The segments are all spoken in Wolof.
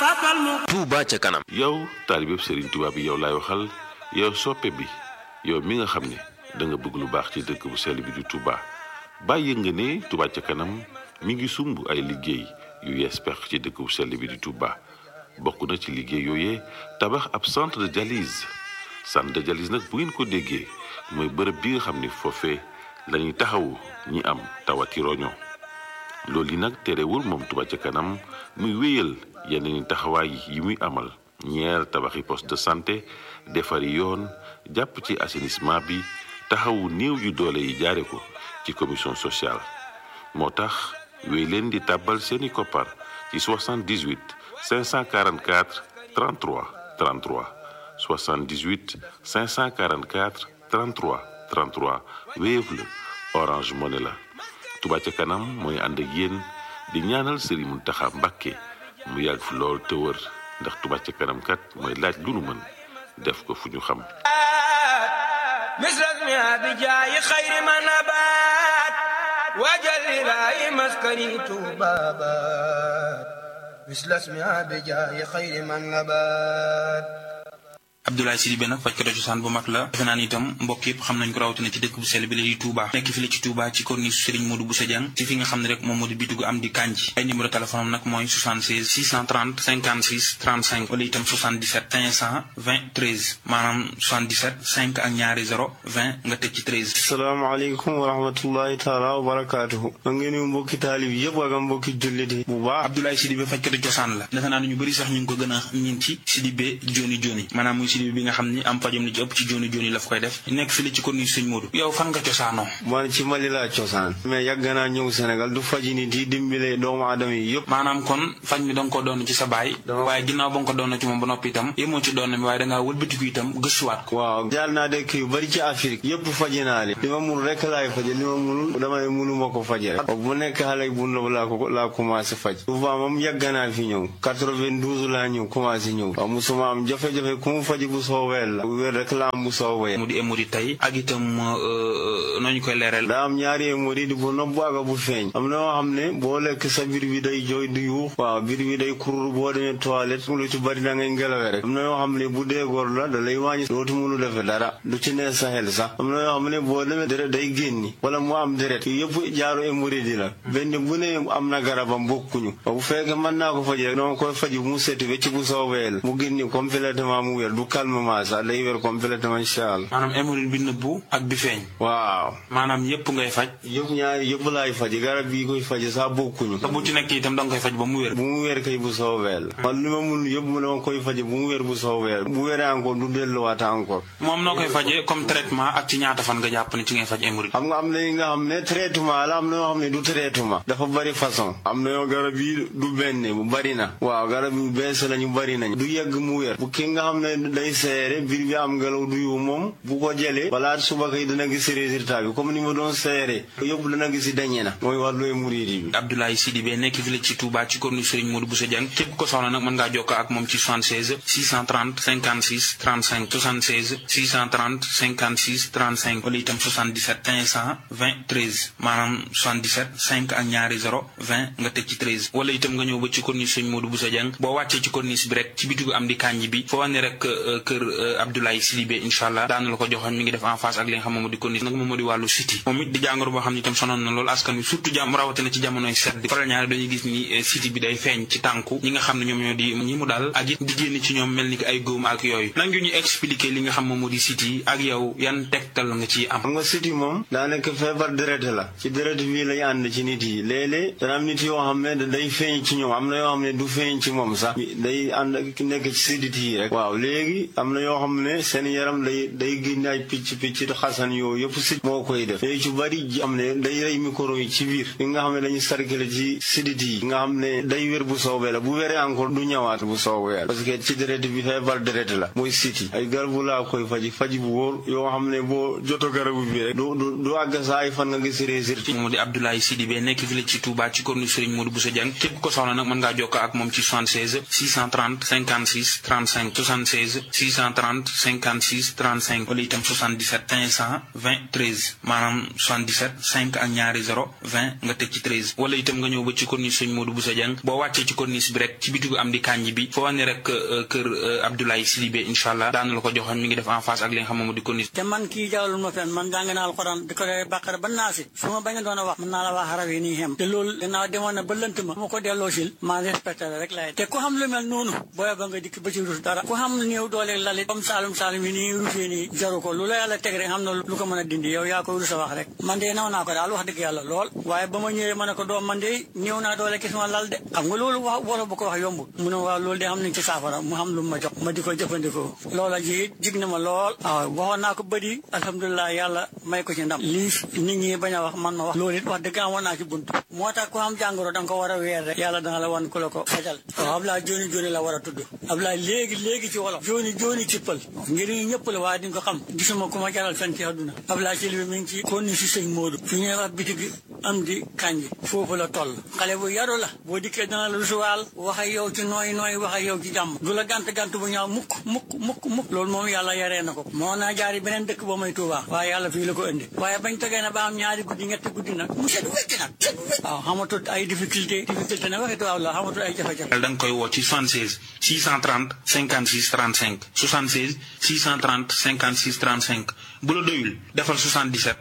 sabal mu Touba ca kanam yow taalibeb Serigne Touba bi yow laay waxal yow soppe bi yow mi nga xam ne da nga bëgg lu baax ci dëkk bu sell bi di Touba bàyyi nga ne Touba ca kanam mi ngi sumb ay liggéey yu yees pex ci dëkk bu sell bi di Touba bokk na ci liggéey yooyee tabax ab centre de dialyse centre de dialyse nag bu ngeen ko déggee mooy bërëb bi nga xam ne foofee lañuy taxawu ñi am tawati roño loolu yi nag terewul moom Touba ca kanam muy wéyal yeneen taxawaay yi muy amal ñeer tabaxi poste de santé defari yoon jàpp ci assainissement bi taxawu néew yu doole yi jaare ko ci commission sociale moo tax wéy leen di tàbbal seeni koppar ci 78 544 33 33 78 544 33 33 Wave la Orange Money la Touba ca kanam mooy ànd ak yéen di ñaanal Serigne Mountakha Mbacké mu yàgg fi lool te wër ndax Touba ca kanam kat mooy laaj lu nu mën def ko fu ñu xam misras mi abijaayi xayri ma nabaat wajal ilaahi maskani tuubaabaat misras mi abijaayi xayri ma nabaat Abdoulaye Sidibé nag fajkatu cosaan bu mag la defe naa ni itam mbokk yëpp xam nañ ko rawatina ci dëkk bu sell bi la di Touba nekk fi la ci Touba ci corniche Serigne Modou Bousso Dieng ci fi nga xam ne rek moom moo di bitigu am di kanji ay numéro téléphone am nag mooy 76 630 56 35 wala itam 77 520 13 maanaam 77 5 ak ñaari 0 20 nga teg ci 13 salaamaaleykum wa rahmatullahi taala wa barakaatuhu ma ngi nuyu mbokki taalib yëpp ak mbokki jullit yi bu baax Abdoulaye Sidibé fajkatu cosaan la defe naa ni ñu bëri sax ñu ngi ko gën a ñin ci Sidibé joni joni maanaam muy Sidibé bi nga xam ni am pajam li ci ëpp ci joni joni la fa koy def nekk fi la ci corniche Serigne Modou yow fan nga cosaanoo man ci Mali laa cosaan mais yàgg naa ñëw Sénégal du faji nit yi dimbale doomu aadama yi yëpp maanaam kon faj mi da nga ko doon ci sa baay waaye ginnaaw ba nga ko doon ci moom ba noppi itam yemoo ci doon mi waaye dangaa wëlbatiku itam gëstuwaat ko waaw jaar naa dëkk yu bari ci Afrique yëpp faji naa li li ma mun rek laay faje li ma munul damay munu ma ko faje rek bu nekk xale bu ndaw laa ko laa commencé faj souvent moom yàgg naa fi ñëw 92 laa ñëw commencé ñëw waaw musuma am jafe-jafe ku mu faji bu soowee la wér rek la am bu soowee mu di émori tey ak itam nooñu koy leeral daa am ñaari émori di bu nopp ak bu feeñ am na yoo xam ne boo lekk sa biir bi day jooy du yuux waaw biir bi day kurur boo demee toilette lu ci bari da ngay ngelawee rek am na yoo xam ne bu dee góor la da lay wàññi dootu mënu defe dara du ci nee sa xel sax am na yoo xam ne boo demee deret day génni wala mu am deret yëpp jaaru émori di la benn bu ne am na garabam bokkuñu bu fekkee mën naa ko faji rek dama koy faji mu setu wecc bu soowee la mu génni complètement mu wér du calmement sax day wér complètement incha allah maanaam hémorroïde bi nëbbu ak bi feeñ waaw maanaam yépp ngay faj yëpp ñaari yëpp laay faji garab bii koy faji sax bokkuñu te bu ci nekk itam da nga koy faj ba mu wér bu mu wér kay bu soowee la man li ma mun yëpp mu dama koy faji bu mu wér bu soowee bu wéree encore du delluwaat encore moom noo koy fajee comme traitement ak ci ñaata fan nga jàpp ne ci ngay faj hémorroïde xam nga am na yi nga xam ne traitement la am na yoo xam ne du traitement dafa bari façon am na yoo garab yi du benn bu bari na waaw garab yu bees la ñu bari nañ du yegg mu wér bu ki nga xam ne day seere biir bi am ngelaw du yu moom bu ko jëlee balaa suba kay dana gis résultat bi comme ni ma doon seere yëpp dana gis dañe na mooy wàllu hémorroïde bi Abdoulaye Sidibé nekk fi la ci Touba ci corniche Serigne Modou Bousso Dieng képp ko soxla nag mën ngaa jokkoo ak moom ci 76 630 56 35 76 630 56 35 wala itam 77 520 13 maanaam 77 5 ak ñaari 0 20 nga teg ci 13 wala itam nga ñëw ba ci corniche Serigne Modou Bousso Dieng boo wàccee ci corniche bi rek ci bitigu am di kanji bi foo wane rek kër Abdoulaye Sidibé incha allah daana la ko joxoon mi ngi def en face ak li nga xam moom di corniche nag moom moo di wàllu siti moom it di jàngoro boo xam ne itam sonoon na loolu askan wi surtout jàmm rawatina ci jamonoy sedd faral ñaare dañuy gis ni siti bi day feeñ ci tànku ñi nga xam ne ñoom ñoo di ñi mu daal ak it di génn ci ñoom mel ni ki ay góom ak yooyu nan ñu expliquer li nga xam moom moo di siti ak yow yan tegtal nga ciy am xam nga siti moom daa nekk feebar deret la ci deret bii lay ànd ci nit yi léeg-léeg dana am nit yoo xam ne day feeñ ci ñoom am na yoo xam ne du feeñ ci moom sax day ànd nekk ci sidit yi rek waaw léegi am na yoo xam ne seen yaram day day génne ay picc picc xasan yooyu yëpp sit moo koy def léegi ci bari am ne day rey micro yi ci biir yi nga xam ne dañuy sarkale ci sidit yi nga xam ne day wér bu soobee la bu wéree encore du ñëwaat bu soobee la parce que ci deret bi feebar deret la mooy siti ay garabu laa koy faji faji bu wóor yoo xam ne boo joto garabu bi rek du du du àgg saa ay fan nga gis résultat moom di Abdoulaye Sidibé nekk fi la ci Touba ci corniche Serigne Modou Bousso Dieng képp ko soxla nag mën ngaa jokkoo ak moom ci 76 630 56 35 76 630 56 35 wala itam 77 520 13 maanaam 77 5 ak ñaari 0 20 nga teg ci 13 wala itam nga ñëw ba ci corniche sëñ Modou Bousso Dieng boo wàccee ci corniche bi rek ci bitigu am di kanji bi foo ne rek kër Abdoulaye Sidibé incha allah daana la ko joxoon mi ngi def en face ak li nga xam moom di corniche te man kii jawlul ma fenn man jàng naa alxuraan di ko dee bàqara ba naasi su ma bañ a doon a wax mën naa la wax xaraf yi nii xem te loolu gannaaw demoon na ba lënt ma ma ko delloo sil maa respecté la rek lay te ku xam lu mel noonu booy ba nga dikk ba ci rus dara ku xam néew doole lalit comme saalum saalum yi nii rusee nii jaru ko lu la yàlla teg rek xam na lu ko mën a dindi yow yaa ko rus a wax rek man de naw naa ko daal wax dëgg yàlla lool waaye ba ma ñëwee ma ne ko doom man de néew naa doole gis ma lal de xam nga loolu wax wolof bu ko wax yombul mu ne waaw loolu de xam nañ ci saafara mu xam lu ma jox ma di ko jëfandikoo loola ji jig na ma lool waaw waxoon naa ko bëri alhamdulilah yàlla may ko ci ndam lii nit ñi bañ a wax man ma wax loolu it wax dëgg amoon naa ci bunt moo tax ku am jàngoro da nga ko war a weer rek yàlla dana la wan ku la ko fajal waaw Ablaye jooni jooni la war a tudd Ablaye léegi léegi ci wolof jooni jooni ci pël ngir ñu ñëpp la waaye di nga ko xam gisuma ku ma jaral fen ci àdduna Ablaye ci li mi ngi ci konni si sëñ Modou fi ñuy wax bitigi am di kanji foofu la toll xale bu yaru la boo dikkee dana la rusuwaal wax ak yow ci nooy nooy wax ak yow ci jàmm du la gant gant bu ñaaw mukk mukk mukk mukk loolu moom yàlla yaree na ko moo naa jaari beneen dëkk ba may Tuubaa waaye yàlla fii la ko indi waaye bañ tegee na ba am ñaari guddi ñetti guddi nag mu set wecc nag set wecc waaw xamatul ay difficulté difficulté nag waxi tubaab la xamatul ay jafe-jafe da nga koy woo ci 76 630 56 35 76 630 56 35 bu la doyul defal 77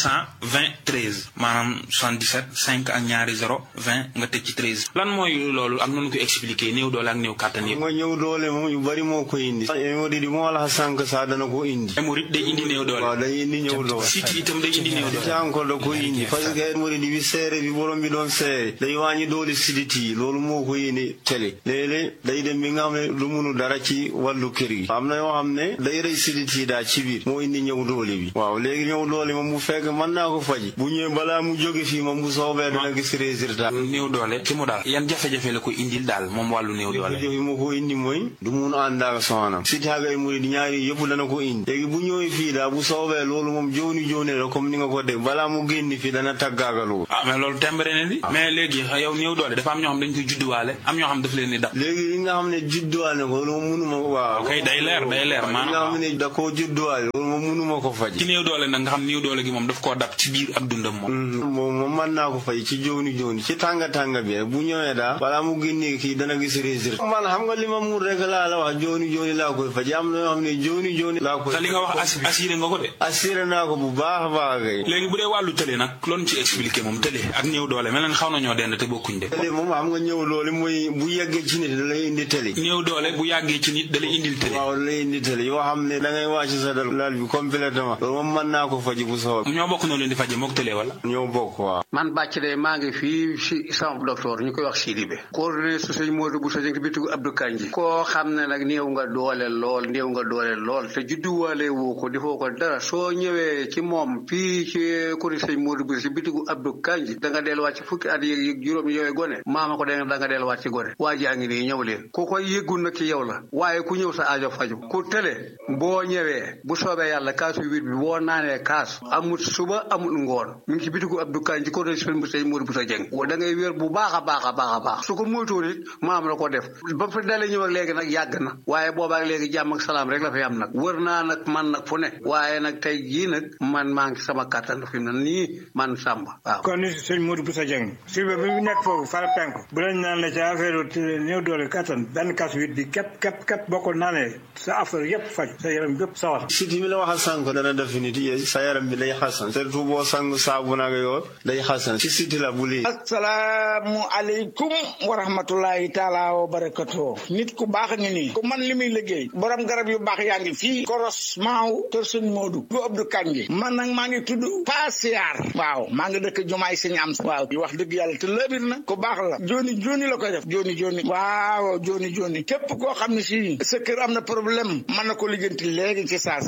520 13 maanaam 77 5 ak ñaari 0 20 nga teg ci 13 lan mooy loolu am nañu ko expliqué néew doole ak néew kàttan yëpp. nga ñëw doole moom yu bari moo ko indi hémorroïde moo la sànq sax dana ko indi hémorroïde day indi néew doole waaw day indi ñëw doole siti itam day indi néew doole ci encore da ko indi parce que hémorroïde bi seere bi borom bi doon seere day wàññi doole sidit yi loolu moo ko indi télé léeg-léeg day dem bi nga xam ne lu munu dara ci wàllu kër gi am na yoo xam ne day rey sidit yi daal ci biir moo indi ñëw doole bi waaw léegi ñëw doole moom bu fekk mën naa ko faji bu ñëwee balaa mu jóge fii moom bu soobee dana gis résultat néew doole ci mu daal yan jafe-jafe la ko indil daal moom wàllu néew doole jafe-jafe moo ko indi mooy du mun ànd ak soxnaam si taagay mu di ñaari yëpp dana ko indi léegi bu ñëwee fii daal bu soobee loolu moom jooni jooni la comme ni nga ko dégg balaa mu génn fii dana taggaaga loolu ah mais loolu tembare ne di mais léegi yow néew doole dafa am ñoo xam dañ koy judduwaale am ñoo xam daf leen di dab léegi li nga xam ne judduwaale ko loolu moom munuma waaw kay day leer day leer li nga maanaam xam ne da koo judduwaale loolu moom munuma ko faj ci néew doole nag nga xam néew doole gi moom daf koo dab ci biir ak dundam moom moom moom mën naa ko fay ci jooni jooni ci tànga tànga bi rek bu ñëwee daal balaa mu génnee kii dana gis résultat man xam nga li ma mun rek laa la wax jooni jooni laa koy faj am na yoo xam ne jooni jooni laa koy te li nga wax as- assuré nga ko de assuré naa ko bu baax a baax kay léegi bu dee wàllu tële nag loolu ci expliqué moom tële ak néew doole mel na xaw nañoo dend te bokkuñ de télé moom xam nga ñëw loolu mooy bu yeggee ci nit da lay indi télé néew doole bu yàggee ci nit da lay indil tële waaw da lay indi télé yoo xam ne da ngay wàcc sa dal laal bi complètement loolu moom mën naa ko faji bu soob ñoo bokk noo leen di faje mook tële wala ñoo bokk waaw man bàcc de maa ngi fii si sama docteur ñu koy wax Sidibé coordonné su sëñ Modou Bousso Dieng bitigu Abdou Kanji koo xam ne nag néew nga doole lool néew nga doole lool te judduwaale woo ko defoo ko dara soo ñëwee ci moom fii ci kuri sëñ Modou Bousso si bitigu Abdou Kanji da nga delluwaat ci fukki at yéeg juróom yooyu gone maama ko da nga delluwaat ci gone waa jaa ngi nii ñëw leen ku koy yëggul nag ci yow la waaye ku ñëw sa aajo faju ku tële boo ñëwee bu soobee yàlla kaasu huit bi boo naanee kaas amut suba amut ngoon mi ngi ci bitigu Abdou Kanji ko doon sëñ sëñ Modou Bousso Dieng da ngay wér bu baax a baax a baax a baax su ko moytuwul it maam la ko def ba fa dalee ñëw ak léegi nag yàgg na waaye boobaak léegi jàmm ak salaam rek la fi am nag wër naa nag man nag fu ne waaye nag tey jii nag man maa ngi sama kàttan fi mu ne nii man Samba waaw kon ni sëñ Modou Bousso Dieng Sidibé bi mu nekk foofu fara penku bu lañ naan la ci affaire néew doole kattan benn kas wit bi képp képp képp boo ko naanee sa affaire yëpp faj sa yaram yëpp sawar siti mi la wax a sànq dana def nit yi sa yaram bi day xasan surtout boo sang saabu nag yoo day xasan ci siti la bu lii asalaamu aleykum wa rahmatullahi taala wa barakatuh nit ku baax a ngi nii ku man li muy liggéey borom garab yu baax yaa ngi fii koros maaw kër sëñ Modou bu Abdou Kanji man nag maa ngi tudd Pasiar waaw maa ngi dëkk jumaay sëñ am waaw di wax dëgg yàlla te lëbir na ku baax la joni joni la koy def joni joni waaw joni joni képp koo xam ne si sa kër am na problème mën na ko lijjanti léegi ci saas bu fekkee ne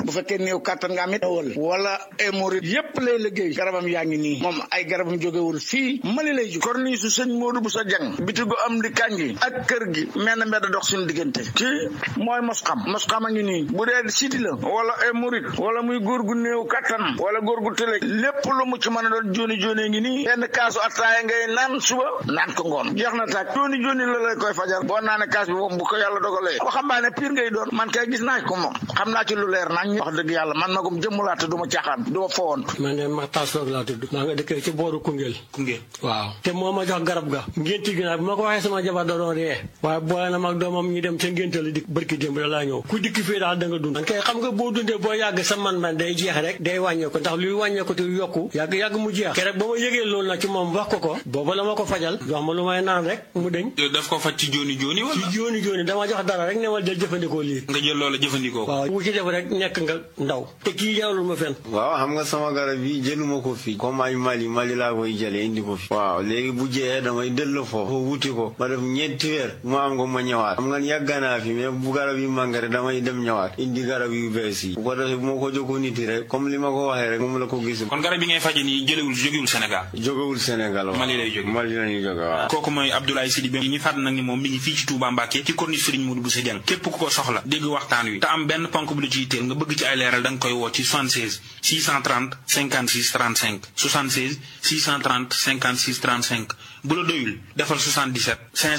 néew kàttan nga amit wal wala hémorroïde yépp lay liggéey garabam yaa ngi nii moom ay garabam jógewul fii mali lay jóg korni su sëñ Modou bu sa jang bitigu am di kanji ak kër gi mel na mbedd dox suñu diggante kii mooy mos xam mos xam a ngi nii bu dee siti la wala hémorroïde wala muy góor gu néew kàttan wala góor gu tële lépp lu mu ci mën a doon jóoni jóoni ngi nii benn kaasu attaaya ngay naan suba naan ko ngoon jeex na tàkk jóoni jóoni la lay koy fajar boo naane kaas bi moom bu ko yàlla dogalee waxambaane pire ngay doon man kay gis naa ko moom xam naa ci lu leer nañ wax dëgg yàlla man magum jëmmulaate du ma caaxaan du ma fowant man de ma taas laa tudd maa nga dëkkee ci booru Koungheul Koungheul waaw te moo ma jox garab ga ngénti gi nag bi ma ko waxee sama jabar da doon ree waaye boole na mag doomam ñu dem ca ngénte la dikk barki démb da laa ñëw ku dikk fii daal da nga dund kay xam nga boo dundee boo yàgg sa man-man day jeex rek day wàññeeku ndax luy wàññeeku te yokku yàgg yàgg mu jeex ke rek ba ma yëgee loolu nag ci moom wax ko ko booba la ma ko fajal jox ma lu may naan rek mu deñ daf ko faj ci jooni jooni wala ci jooni jooni dama jox dara rek ne ma jël jëfandikoo lii nga jël loola jëfandikoo waaw wu ci def rek nekk nga ndaw te kii jaarul ma fen waaw xam nga sama garab yi jëluma ko fii comme ay Mali Mali laa koy jëlee indi ko fi waaw léegi bu jeexee damay delloo foofu wuti ko ma def ñeenti weer mu am ko ma ñëwaat xam nga yàgg naa fi mais bu garab yi màngare damay dem ñëwaat indi garab yu bees yi bu ko defee bu ma ko jokkoo nit yi rek comme li ma ko waxee rek moom la ko gis kon garab yi ngay faje nii jëlewul jógewul Sénégal jógewul Sénégal waaw Mali lay jóge Mali lañuy jóge waaw kooku mooy Abdoulaye Sidibé ñi fàtt nag ni moom mi ngi fii ci Touba Mbacké ci corniche Serigne Modou Bousso Dieng képp ku ko soxla dégg waxtaan wi te am benn ponk bu la ci yitteel nga bëgg ci ay leeral da nga koy woo ci 76 630 56 35 76 630 56 35 bu la doyul defal 77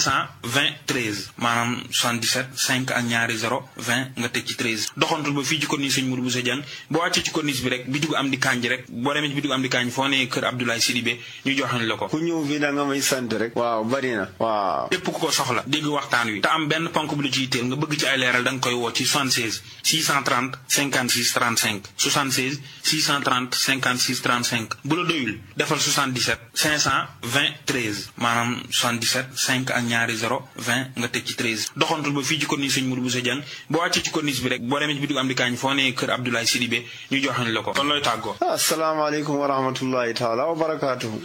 520 13 maanaam 77 5 ak ñaari 0 20 nga teg ci 13 doxantul ba fii ci corniche Serigne Modou Bousso Dieng boo wàccee ci corniche bi rek bitigu am di kanji rek boo demee ci bitigu am di kanji foo nee kër Abdoulaye Sidibé ñu joxañ la ko ku ñëw fii da nga may sant rek waaw bari na waaw képp ku ko soxla dégg waxtaan wi te am benn ponk bu la ci yitteel nga bëgg ci ay leeral da nga koy woo ci 76 630 56 35 76 630 56 35 bu la doyul defal 77 520 13 maanaam 77 5 ak ñaari 0 20 nga teg ci 13 doxantul ba fii ci corniche Serigne Modou Bousso Dieng boo wàccee ci corniche bi rek boo demee ci bitigu am di kaañ foo nee kër Abdoulaye Sidibé ñu joxañ la ko kon looy tàggoo asalaamaaleykum wa rahmatullahi taala wa barakaatuhu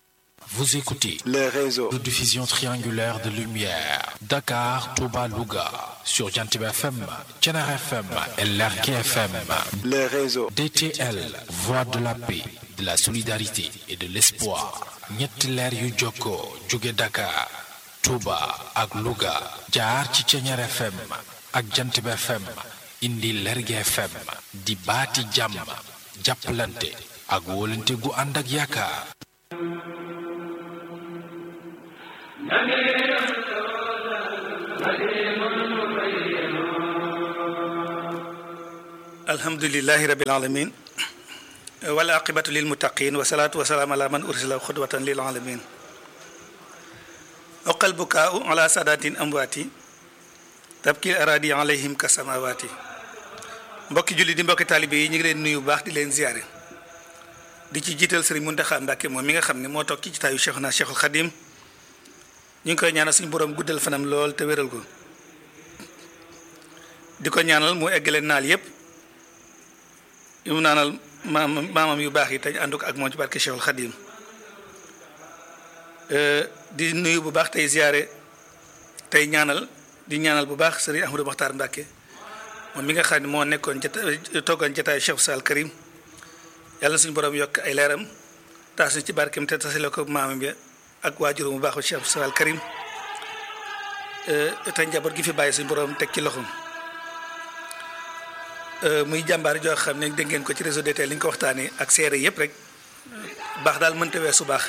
Vous écoutez les réseaux de diffusion triangulaire de lumière Dakar, Touba, Louga sur Jantib FM, Thiénare FM et Lergui FM. les réseaux DTL, voix de la paix, de la solidarité et de l'espoir. ñetti leer yu jokkoo jóge Dakar, Touba ak Louga jaar ci Thiénare FM ak Jantib FM indi Lergui FM di baati jàmm jàppalante ak wóolante gu ànd ak yaakaar. alhamdulilahi rabil alamin wal aqibatu lil muttaqin wa salaatu wa salaam ala man ursila xudwatan lil alamin oqal bukaau ala sadatin amwaati tabkil aradi alayhim ka samawaati mbokki julli di mbokki taalibe yi ñu ngi leen nuyu bu baax di leen ziyaare di ci jiital sëriñ Muntaxa Mbàkke moom mi nga xam ne moo toog ci jitaayu Cheikhuna Cheikhul Xadim ñu ngi koy ñaanal suñu borom guddal fanam lool te wéral ko di ko ñaanal mu eggale naal yépp yu mu naanal maam maamam yu baax yi te ànd ko ak moom ci barke Cheikhul Khadim di nuyu bu baax tey ziyaare tey ñaanal di ñaanal bu baax sëriñ Ahmadou Makhtar Mbacke moom mi nga xam ne moo nekkoon jata toogoon jataay Cheikh Sall Karim yàlla suñu borom yokk ay leeram taas ñu ci barkeem te tasale ko maamam bi ak waajuram bu baax Cheikh Sall Karim te njaboot gi fi bàyyi suñu borom teg ci loxoom. muy jàmbaar joo xam ne dégg ngeen ko ci réseau DTL li ñu ko waxtaanee ak seere yëpp rek baax daal mënta weesu baax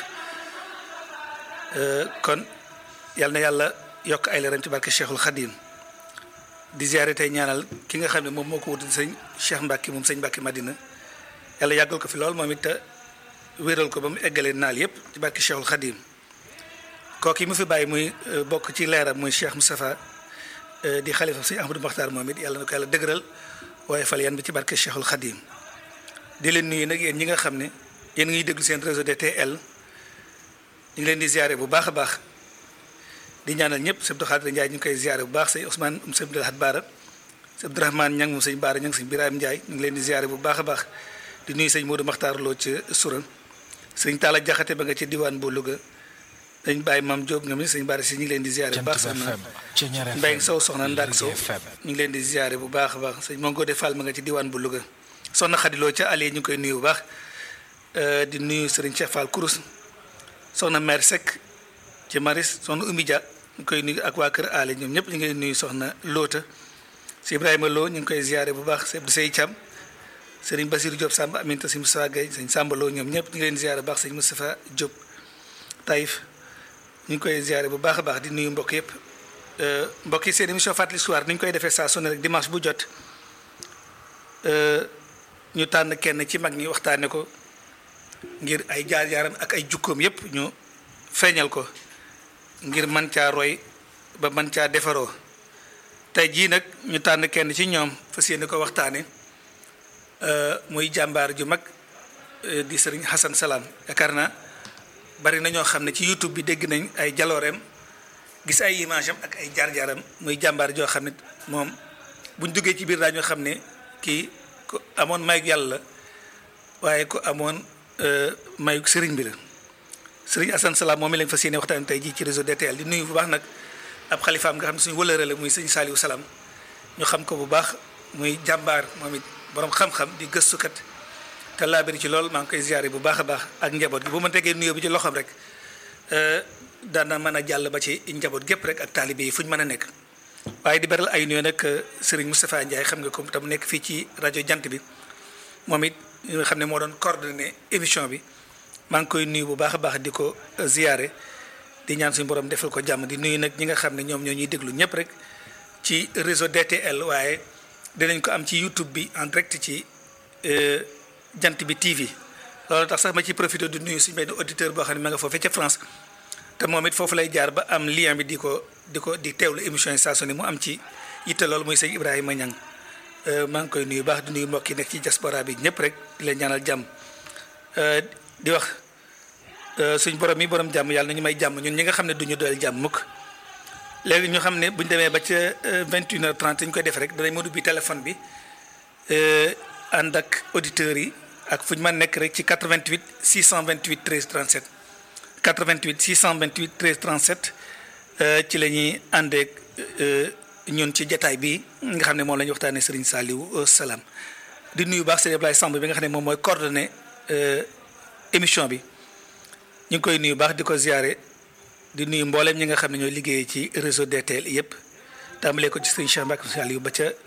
kon yal na yàlla yokk ay leeram ci barke Cheikhul Khadim di ziare tey ñaanal ki nga xam ne moom moo ko wuti sëñ Cheikh Mbacke moom sëñ Mbacke Madina yàlla yàggal ko fi lool moom it te wéral ko ba mu eggalee naal yëpp ci barke Cheikhul Khadim kooku yi mu fi bàyyi muy bokk ci leeram muy Cheikh Moustapha di xalifa sëñ Ahmadou Makhtar moom it yàlla na ko yàlla dëgëral. waaye fal yan bi ci barke Cheikhul Khadim di leen nuyu nag yéen ñi nga xam ne yéen ngi déglu seen réseau DTL ñu ngi leen di ziare bu baax a baax di ñaanal ñëpp sëñ Abdou Khadir Ndiaye ñu ngi koy ziare bu baax sëñ Ousmane um sëñ Abdou Lahad Baara sëñ Abdourahmane Ñang moom sëñ Baara Ñang sëñ Birahim Ndiaye ñu ngi leen di ziare bu baax a baax di nuyu sëñ Modou Makhtar Lo ci Soura sëñ Talla Jaxate ba nga ci diwaan bu Louga dañ bàyyi maam Diop nga mi sëñ Baara si ñu ngi leen di ziare bu baax soxna Mbaye Sow soxna Ndak Sow ñu ngi leen di ziare bu baax a baax sëñ Mangode Fall ma nga ci diwaan bu Louga soxna xadiloo ca Aliou ñu ngi koy nuyu bu baax di nuyu Serigne Cheikh Fall Kourous soxna mère Seck ci Maris soxna Oumy Dia ñu koy nuyu ak waa kër Aliou ñoom ñëpp ñu ngi nuyu soxna Loota si Ibrahima Lo ñu ngi koy ziare bu baax Seydou Sey Thiam Serigne Basirou Diop Samba Aminta si Moustapha Gueye sëñ Samba Lo ñoom ñëpp ñu ngi leen ziare bu baax sëñ Moustapha Diop Taïf ñu ngi koy ziare bu baax a baax di nuyu mbokk yëpp mbokk yi seen émission fàttali soir ni ñu koy defee saa su ne rek dimanche bu jot ñu tànn kenn ci mag ñi waxtaane ko ngir ay jaar-jaaram ak ay jukkoom yépp ñu feeñal ko ngir man caa roy ba man caa defaroo tey jii nag ñu tànn kenn ci ñoom fas yéene ko waxtaane muy jàmbaar ju mag di sëriñ Hassan Salam yaakaar naa bari na ñoo xam ne ci YouTube bi dégg nañ ay jalooreem gis ay image am ak ay jaar-jaaram muy jàmbaar joo xam ne moom buñ duggee ci biir daañoo xam ne kii ku amoon mayug yàlla la waaye ku amoon mayug sëriñ bi la sëriñ Assane Salam moom mi lañ fas yéene waxtaan tey jii ci réseau DTL di nuyu bu baax nag ab xalifaam nga xam ne suñu wëlëre la muy sëñ Saliou Salam ñu xam ko bu baax muy jàmbaar moom it borom xam-xam di gëstukat te laabiri ci lool maa ngi koy ziare bu baax a baax ak njaboot gi bu ma tegee nuyoo bi ci loxoom rek daana mën a jàll ba ci njaboot gépp rek ak taalibe yi fu ñu mën a nekk waaye di beral ay nuyoo nag Serigne Moustapha Ndiaye xam nga ko tam nekk fii ci rajo jant bi moom it nga xam ne moo doon coordonné émission bi maa ngi koy nuyu bu baax a baax di ko ziare di ñaan suñu borom defal ko jàmm di nuyu nag ñi nga xam ne ñoom ñoo ñuy déglu ñëpp rek ci réseau DTL waaye dinañ ko am ci YouTube bi en direct ci jant bi TV loolu tax sax ma ci profité di nuyu suñu benn auditeur boo xam ne ma nga foofee ca France te moom it foofu lay jaar ba am lien bi di ko di ko di teewlu émission yi saa su ne mu am ci yitte loolu muy sëñ Ibrahima Niang maa ngi koy nuyu baax di nuyu mbokk yi nekk ci diaspora bi ñëpp rek di leen ñaanal jàmm di wax suñ borom mi borom jàmm yàlla na ñu may jàmm ñun ñi nga xam ne duñu doyal jàmm mukk léegi ñu xam ne bu ñu demee ba ca 21h30 ñu koy def rek danañ mën ubbi téléphone bi ànd ak auditeurs yi ak fu ñu mën nekk rek ci 88 628 13 37 88 628 13 37 ci la ñuy àndeek ñun ci jataay bi nga xam ne moom la ñuy waxtaanee Serigne Saliou Salam di nuyu baax Serigne Ablaye Samb bi nga xam ne moom mooy coordonné émission bi ñu ngi koy nuyu baax di ko ziare di nuyu mboolem ñi nga xam ne ñooy liggéeyee ci réseau DTL yëpp tàmbalee ko ci Serigne Cheikh Mbacke Saliou ba ca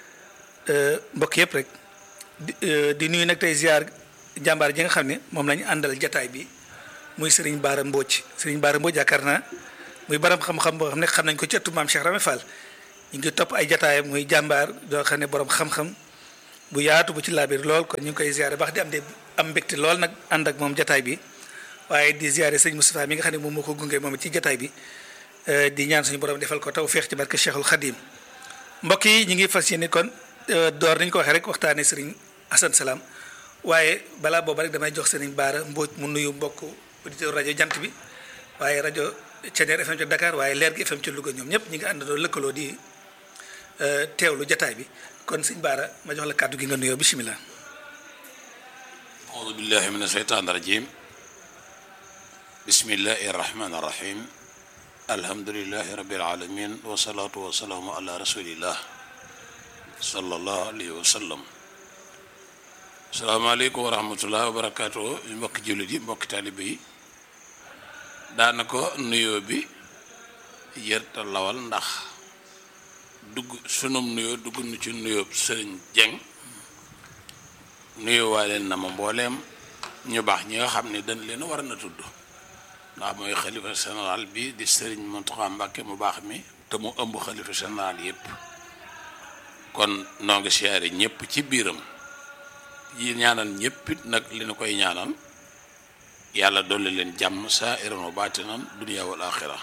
mbokk yëpp rek di nuyu nag tey ziar jàmbaar ji nga xam ne moom la ñu àndal jataay bi. muy Serigne Baara Mbodj Serigne Baara Mbodj yaakaar naa muy baram xam-xam boo xam ne xam nañ ko ci ëttu maam Cheikh Rame Fall ñu ngi topp ay jataayam muy jàmbaar doo xam ne borom xam-xam bu yaatu bu ci laabir lool kon ñu ngi koy ziare baax di am de am mbégte lool nag ànd ak moom jataay bi waaye di ziare sëñ Moustapha mi nga xam ne moom moo ko gunge moom ci jataay bi di ñaan suñu borom defal ko taw feex ci barke Cheikhul Khadim mbokk yi ñu ngi fas yéene kon door nañ ko waxee rek waxtaanee Serigne Assane Salam waaye balaa booba rek damay jox Serigne Baara Mbodj mu nuyu mbokk auditeur rajo jant bi waaye rajo Thiéniere FM ca Dakar waaye leer gi FM ca Louga ñoom ñëpp ñi nga àndandoo lëkkaloo di teewlu jataay bi kon sëñ Baara ma jox la kàddu gi nga nuyoo bisimilah. audu billahi min asheytaan rajim bismillahi arrahmani arrahim alhamdulilahi rabbil alamin wasalaatu wasalaamu ala rasulillah sallallahu alayhi wa sallam salaamaaleykum wa rahmatullah wa barakaatu mbokki jullit yi mbokki taalibe yi daanaka nuyoo bi yërta lawal ndax dugg sunum nuyoo dugg nu ci nuyoo sëriñ Jeng nuyoo waa leen na ma mbooleem ñu baax ñi nga xam ne dañ leen war na tudd ndax mooy xalifa général bi di sëriñ Mountakha Mbacké mu baax mi te mu ëmb xalifa général yépp kon noo ngi siyaare ñépp ci biiram yi ñaanal ñépp it nag li nu koy ñaanal yàlla dolli leen jàmm saa iran wa baatinan dunya wal axira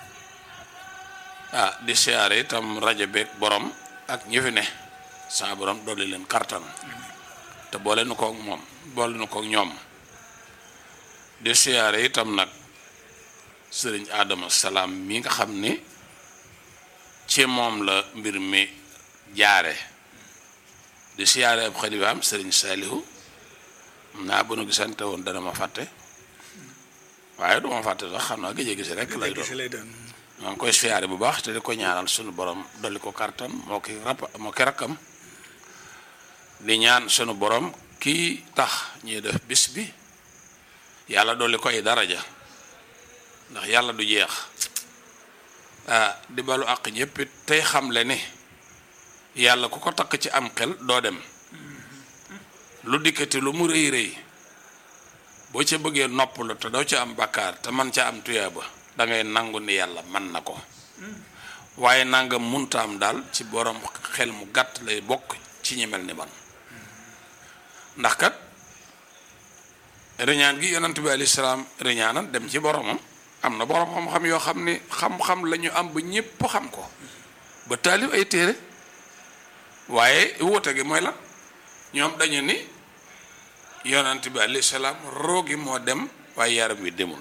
ah di siyaare itam rajo beeg borom ak ñi fi ne saa borom dolli leen kartan te boole nu koog moom boole nu koog ñoom di siyaare itam nag sëriñ Adama Salaam mi nga xam ni ci moom la mbir mi jaare di siyaare ab xalifaam sëriñ Saalihu naa bu nu gisante woon dana ma fàtte waaye du ma fàtte sax xam naa gëj a gis rek lay doon maa ngi koy siyaare bu baax te di ko ñaanal sunu borom dolli ko kartan moo ki rap moo ki rakkam di ñaan sunu borom kii tax ñuy def bis bi yàlla dolli koy daraja ndax yàlla du jeex ah di balu àq ñëpp it tey xamle ne yàlla ku ko takk ci am xel doo dem lu dikkati lu mu rëy rëy boo ca bëggee noppalu te doo ca am bakkaar te man ca am tuyaaba da ngay nangu ni yàlla man na ko waaye nanga munta am daal ci borom xel mu gàtt lay bokk ci ñi mel ni man ndax kat riñaan gi yonent bi alayhi salaam riñaanan dem ci boromam am na borom xam-xam yoo xam ni xam-xam la ñu am ba ñépp xam ko ba taalif ay téere waaye wuute gi mooy la ñoom dañu ni yonent bi alayhi salaam roogi moo dem waaye yaram wi demul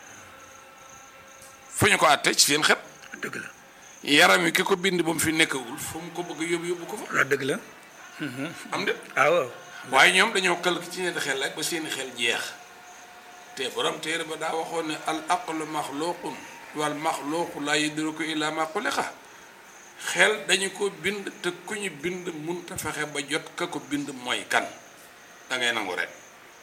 fu ñu ko àtte ci seen xet dëgg la yaram wi ki ko bind ba mu fi nekkagul fu mu ko bëgg yóbbu yóbbu ko fa waaw dëgg la am de ah waaw waaye ñoom dañoo kël ci ñeenti xel rek ba seeni xel jeex te borom téere ba daa waxoon ne al aqlu maxluqun wal maxluqu laa yudriku illa ma xuliqa xel dañu ko bind te ku ñu bind munta fexe ba jot ka ko bind mooy kan da ngay nangu rek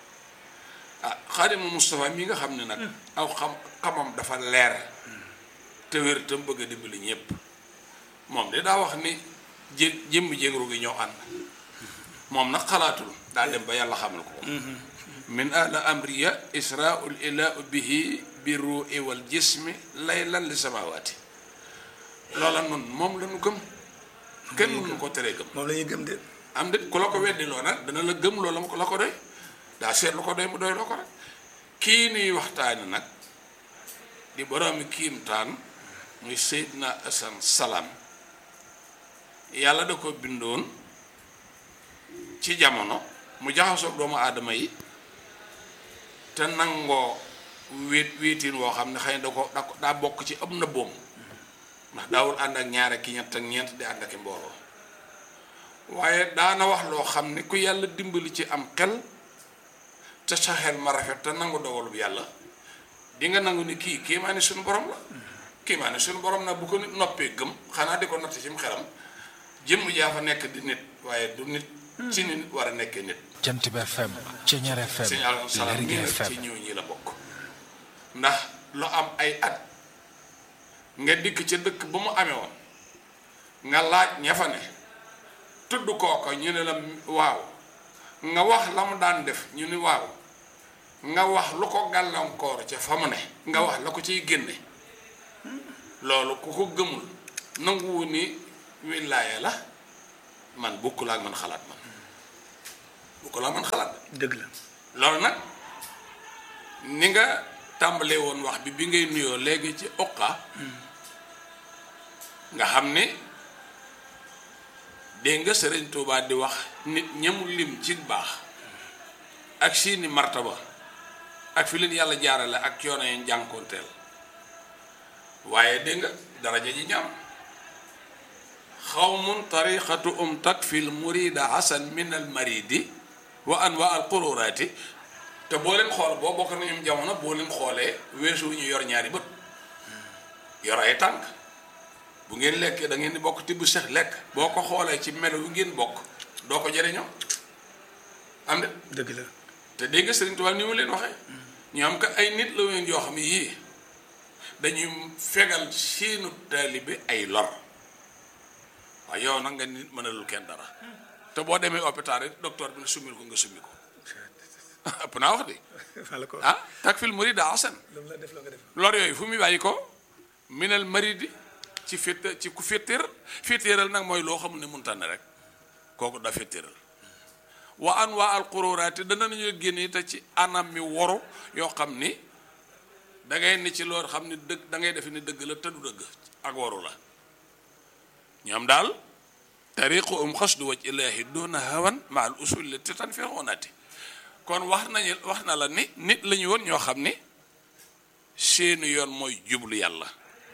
ah xaadimu Moustapha mi nga xam ne nag aw xam xamam dafa leer te wér te mu bëgg a dimbali ñépp moom de daa wax ni jë jëmm jéegru gi ñoo ànd moom nag xalaatul daa dem ba yàlla xamal ko min ala amriya israul ilahu bihi bi ruu'i wal jismi laylan li samawaati loola noonu moom la ñu gëm kenn mënu ko teree gëm moom la ñuy gëm de am de ku la ko weddi loo nag dana la gëm loola la ko doy daa seet lu ko doy mu doy loo ko rek kii nuy waxtaani nag di boroomi kiimtaan muy Seydina Asan Salaam yàlla da ko bindoon ci jamono mu jaxasoog doomu aadama yi te nangoo wéet wéetiin woo xam ne xëy na da ko da ko daa bokk ci am na boom ndax daawul ànd ak ñaar ak ñett ak ñeent di ànd ak mbooloo waaye daana wax loo xam ne ku yàlla dimbali ci am xel te sa xel ma rafet te nangu dogalub yàlla di nga nangu ni kii kii maa ne suñu borom la kii maa ne suñu borom nag bu ko nit noppee gëm xanaa di ko natt ci mu xelam jëmm jaa fa nekk di nit waaye du nit ci nit war a nekkee nit jant bi FM Ceñeer FM sëñ Alioune Salam Lergui mii nag ci FM ñëw ñi la bokk ndax lu am ay at nga dikk ca dëkk ba mu amee woon nga laaj ña fa ne tudd kooko ñu ne la waaw nga wax la mu daan def ñu ni waaw nga wax lu ko gàllankoor ca fa mu ne nga wax la ko ciy génne loolu ku ko gëmul nanguwu ni wilaaya la man bokkul ak man xalaat man bokkul ak man xalaat dëgg la loolu nag ni nga tàmbalee woon wax bi bi ngay nuyoo léegi ci uqa nga xam ni dégg nga sëriñ Tuubaa di wax nit ñamu lim ci baax ak seeni martaba ak fi leen yàlla jaarale ak coono yi jànkoonteel waaye dégg nga daraja ji ñam xawmun tariqatu um takfil murida hasan min al maridi wa anwa al qururaati te boo leen xool boo bokk nañu jamono boo leen xoolee weesu wu ñu yor ñaari bët yor ay tànk bu ngeen lekkee da ngeen di bokk tibb sex lekk boo ko xoolee ci melo wi ngeen bokk doo ko jëriñoo am de dëgg la te dégg nga Sëriñ Tuubaa ni mu leen waxee ñoom ka ay nit la woon yoo xam ne yii dañuy fegal seenu taalibe ay lor waaye yow nag nga nit mënalul kenn dara te boo demee hôpital rek docteur bi ne summil ko nga summi ko ëpp naa wax de fala ko ah takfil murida hasan lu mu la def loo nga def lor yooyu fu muy bàyyi ko minal maridi ci fétt ci ku féttéeral féttéeral nag mooy loo xamul ne munta ne rek kooku da féttéeral wa an waa al qururaati dana nañu génne te ci anam mi woru yoo xam ni da ngay ne ci loolu xam ni dëgg da ngay defe ni dëgg la te du dëgg ak waru la ñoom daal tariqu um xasdu waj ilaahi doona hawan ma al usul la te tan fi xonaati kon wax nañu wax na la ni nit la ñu woon ñoo xam ni seeni yoon mooy jublu yàlla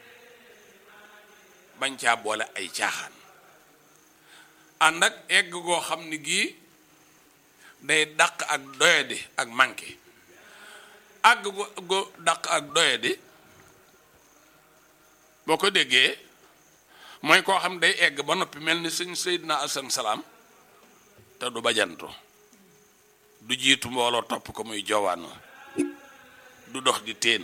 bañ caa boole ay caaxaan ànd ak egg goo xam ni gii day dàq ak doyadi ak manqué àgg go go dàq ak doyadi boo ko déggee mooy koo xam day egg ba noppi mel ni sëñ Seydina Asan Salaam te du bajantu du jiitu mbooloo topp ko muy joowaanu du dox di teen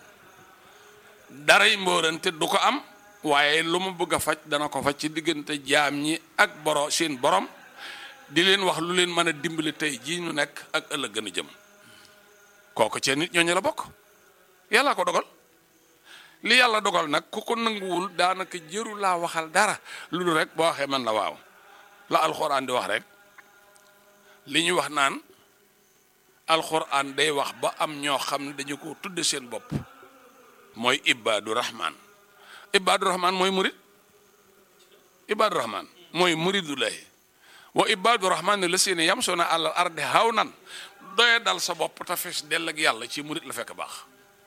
daray mbóorante du ko am waaye lu mu bëgg a faj dana ko faj ci diggante jaam ñi ak boro seen borom di leen wax lu leen mën a dimbali tey jii ñu nekk ak ëllëg gën a jëm kooku cee nit ñooñu la bokk yàlla ko dogal li yàlla dogal nag ku ko nanguwul daanaka jëru laa waxal dara lu dul rek boo waxee man la waaw la alxuraan di wax rek li ñu wax naan alxuraan day wax ba am ñoo xam ne dañu ko tudde seen bopp mooy ibaadu rahman ibaadu rahman mooy murid ibaadu rahman mooy muridulahi wa ibaadu rahman ne la seeni yam soo na àllal arde haw nan doye dal sa bopp te fees dell ak yàlla ci murid la fekk baax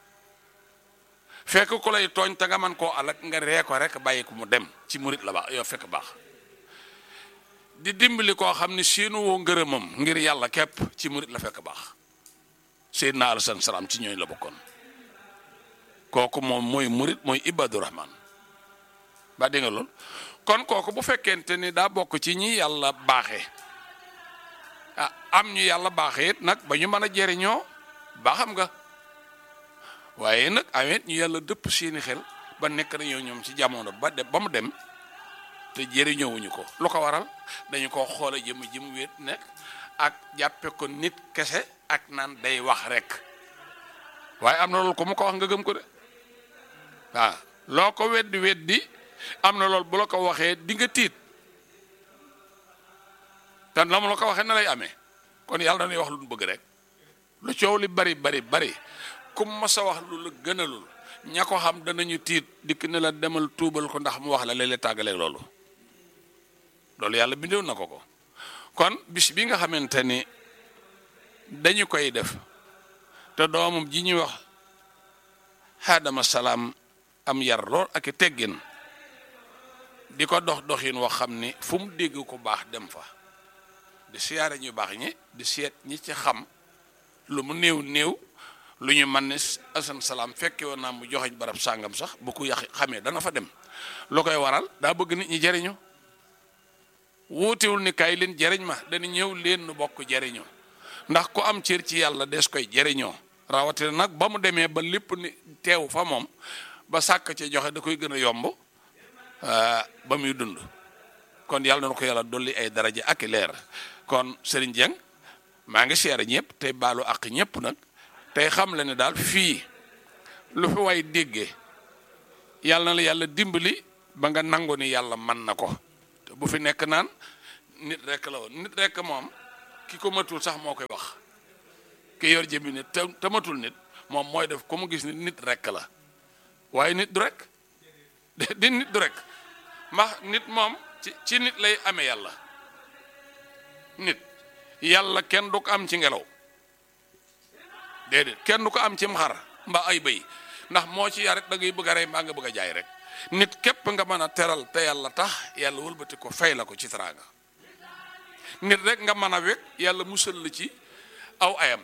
fekk ku lay tooñ te nga man koo alak nga ree ko rek bàyyi ko mu dem ci murid la baax yow fekk baax di dimbali koo xam ne seenu woo ngërëmam ngir yàlla képp ci murid la fekk baax seydina alasan salaam ci ñooñ la bokkoon kooku moom mooy murid mooy ibadu rahman ba dégg nga lool kon kooku bu fekkente ni daa bokk ci ñi yàlla baaxee ah am ñu yàlla baaxee it nag ba ñu mën a jëriñoo ba xam nga waaye nag amit ñu yàlla dëpp seeni xel ba nekk nañoo ñoom ci jamono ba dem ba mu dem te jëriñoowuñu ko lu ko waral dañu ko xoole jëm jëm wéet nekk ak jàppe ko nit kese ak naan day wax rek waaye am na loolu ko mu ko wax nga gëm ko de waaw loo ko weddi weddi am na loolu bu la ko waxee di nga tiit te la mu la ko waxee na lay amee kon yàlla dañuy wax lu mu bëgg rek lu coow li bari bari bari ku mas a wax lu la gënalul ña ko xam danañu tiit dikk ne la demal tuubal ko ndax mu wax la léeg-léeg tàggaleeg loolu loolu yàlla bindew na ko ko kon bis bi nga xamante ni dañu koy def te doomam ji ñuy wax xaadama salaam am yar lool ak i teggin di ko dox doxin wax xam ni fu mu dégg ko baax dem fa di siyaare ñu baax ñi di seet ñi ci xam lu mu néew néew lu ñu man ne asan salaam fekke woon naa mu joxeñ barab sàngam sax bu ko yàq xamee dana fa dem lu koy waral daa bëgg nit ñi jariñu wuutiwul ni kaay leen jariñ ma dana ñëw leen nu bokk jariñu ndax ku am cër ci yàlla des koy jariñoo rawatina nag ba mu demee ba lépp ni teew fa moom ba sàkk ci joxe da koy gën a yomb ba muy dund kon yàlla na ko yàlla dolli ay daraja ak leer kon Serigne Dieng maa ngi seere ñëpp tey baalu ak ñëpp nag tey xam la ne daal fii lu fi way déggee yàlla na la yàlla dimbali ba nga nangu ni yàlla man na ko te bu fi nekk naan nit rek la woon nit rek moom ki ko matul sax moo koy wax ki yor jëmmi nit te te matul nit moom mooy def ku mu gis nit nit rek la waaye nit du rek di nit du rek ndax nit moom ci ci nit lay amee yàlla nit yàlla kenn du ko am ci ngelaw déedéet kenn du ko am ci xar mbaa ay bëy ndax moo ci yarit da ngay bëgg a rey mbaa nga bëgg a jaay rek nit képp nga mën a teral te yàlla tax yàlla wëlbati ko fay la ko ci teraanga nit rek nga mën a wekk yàlla musal la ci aw ayam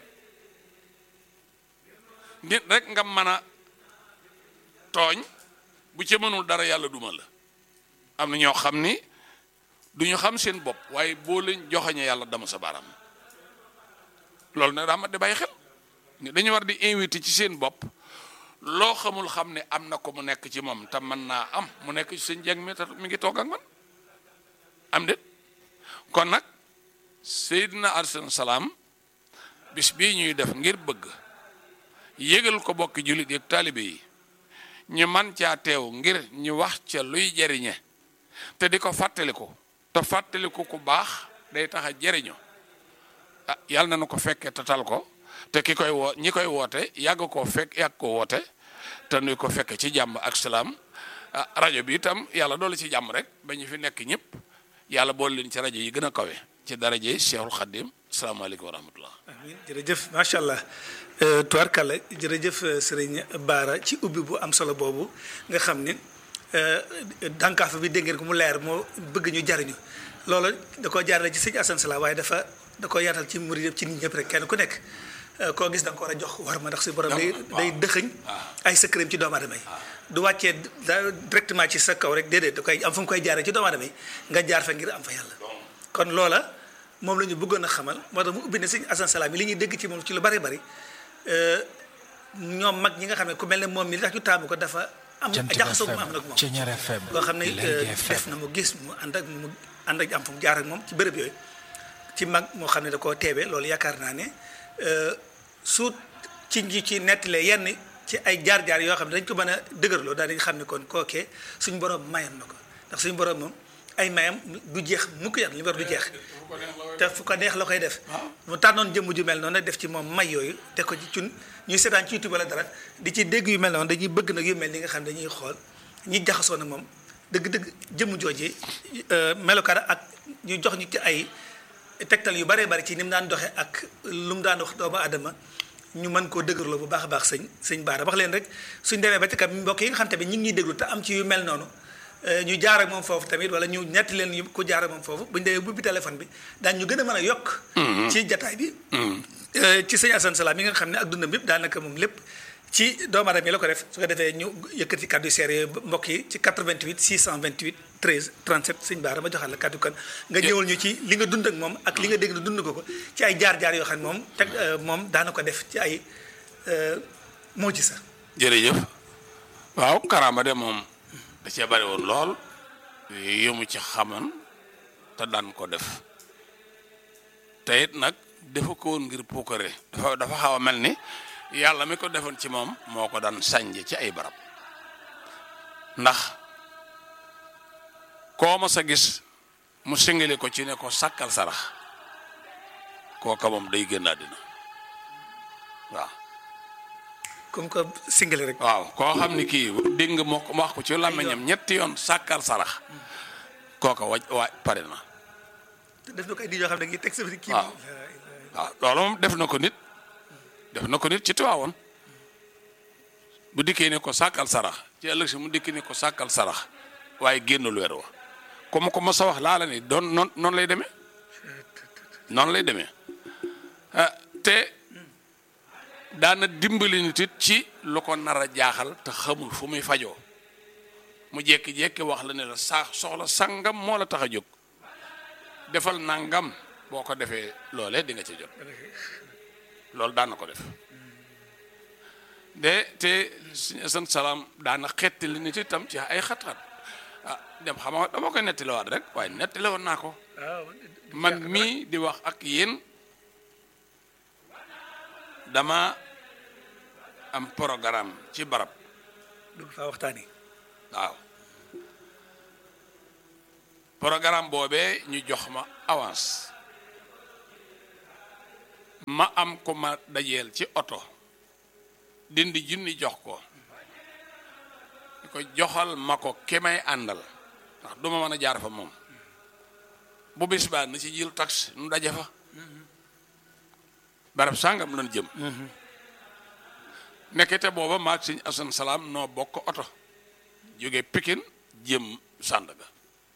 nit rek nga mën a tooñ bu ci mënul dara yàlla duma la am na ñoo xam ni du ñu xam seen bopp waaye boo leen joxoñe yàlla dama sa baaraam loolu nag daa mat di bàyyi xel ni dañu war di invité ci seen bopp loo xamul xam ne am na ko mu nekk ci moom te mën naa am mu nekk ci seen jeng mi te mi ngi toog ak man am déet kon nag Seydina Alayhi salaam bis bii ñuy def ngir bëgg yégal ko bokki jullit yi ak taalibe yi ñu man caa teew ngir ñu wax ca luy jariñe te di ko fàttaliku te fàttaliku ku baax day tax a jariñu ah yàlla na nu ko fekkee te tal ko te ki koy woo ñi koy woote yàgg koo fekk yàgg ko woote te nuy ko fekke ci jàmm ak salaam ah rajo bi itam yàlla doolu ci jàmm rek ba ñu fi nekk ñëpp yàlla boole leen ci rajo yi gën a kawe ci daraje Cheikhul Khadim salaamaaleykum wa rahmatullah amiin jërëjëf macha allah tubarkalla jërëjëf sëriñ Baara ci ubbi bu am solo boobu nga xam ni dànkaafa bi dégg ngeen ko mu leer moo bëgg ñu jariñu loolu da koo jaarale ci sëñ Assane Sala waaye dafa da ko yaatal ci murid yëpp ci nit ñëpp rek kenn ku nekk koo gis da nga ko war a jox war ma ndax si borom day day dëxëñ ay secret ci doomu aadama yi du wàccee da directement ci sa kaw rek déedéet da koy am fu mu koy jaaree ci doomu aadama yi nga jaar fa ngir am fa yàlla kon loola moom la ñu bëggoon a xamal moo tax mu ubbi ne sëñ Assane Salam yi li ñuy dégg ci moom ci lu bari bari ñoom mag ñi nga xam ne ku mel ne moom mi li tax ñu taamu ko dafa am jaxasoo mu am nag moom Ceñeer FM loo xam ne Lergui def FM na mu gis mu ànd ak mu ànd ak am fu mu jaar ak moom ci bërëb yooyu ci mag moo xam ne da koo teewee loolu yaakaar naa ne su ci ñi ci nettalee yenn ci ay jaar-jaar yoo xam ne dañ ko mën a dëgërloo daal di xam ne kon kookee suñu borom mayoon na ko ndax suñu borom moom ay mayam du jeex mukk yam li mu war du jeex te fu ko neex la koy def mu tànnoon jëmm ju mel noonu nag def ci moom may yooyu te ko ci cun ñuy seetaan ci YouTube wala dara di ci dégg yu mel noonu dañuy bëgg nag yu mel ni nga xam ne dañuy xool ñi jaxasoo na moom dëgg-dëgg jëmm jooje melokaan ak ñu jox ñu ci ay tegtal yu baree bari ci ni mu daan doxee ak lu mu daan wax doomu aadama ñu mën koo dëgërloo bu baax a baax sëñ sëñ Baara wax leen rek suñ demee ba ci kam mbokk yi nga xam tamit ñu ngi ñuy déglu te am ci yu mel noonu ñu jaar ak moom foofu tamit wala ñu ñetti leen yu ku jaar ak moom foofu buñ demee bubbi téléphone bi daan ñu gën a mën a yokk ci jataay bi ci sëñ Assane Salam yi nga xam ne ak dundam yëpp daanaka moom lépp ci doomu aadama yi la ko def su ko defee ñu yëkkati kàddu seere yooyu mbokk yi ci 88 628 13 37 sëñ Baara ma joxal la kàddu kan nga ñëwal ñu ci li nga dund ak moom ak li nga dégg na dund ko ko ci ay jaar-jaar yoo xam ne moom teg moom daana ko def ci ay moo ji sax jërëjëf waaw karaama de moom da cee bari woon lool yëmu ci xaman te daan ko def te it nag defu ko woon ngir puukare dafa dafa xaw a mel ni yàlla mi ko defoon ci moom moo ko daan sànje ci ay barab ndax koo ma sa gis mu singale ko ci ne ko sàkkal sarax kooka moom day génn àddina waaw comme que singale rek waaw koo xam ni kii dégg nga moo ko wax ko ci làmmiñam ñetti yoon sàkkal sarax kooka waj waaj pare na te def na ko ay di yoo xam ne ngi teg sa kii waaw waaw loolu moom def na ko nit def na ko nit ci tiwaawoon bu dikkee ne ko sàkkal sarax ci ëllëg si mu dikkee ne ko sàkkal sarax waaye génnul weer wa comme ko ma sa wax laa la ni doon noon noonu lay demee noonu lay demee te daana dimbali nit it ci lu ko nar a jaaxal te xamul fu muy fajoo mu jékki-jékki wax la ne la saa soxla sangam moo la tax a jóg defal nangam boo ko defee loolee di nga ci jot loolu daan na ko def de te suñu sant salaam daana xetti li nit itam ci ay xat-xat ah dem xam nga dama koy nettaliwaat rek waaye nettaliwoon naa ko man mii di wax ak yéen dama am programme ci barab dugg faa waxtaani waaw programme boobee ñu jox ma avance ma am ko ma dajeel ci oto dindi junni jox ko ñu ko joxal ma ko ki may àndal ndax duma mën a jaar fa moom bu bis baa na ci jël taxi nu daje fa barab sàngam lan jëm nekkete booba maag Sëñ Asan Salaam noo bokk oto jóge Pikin jëm Sandaga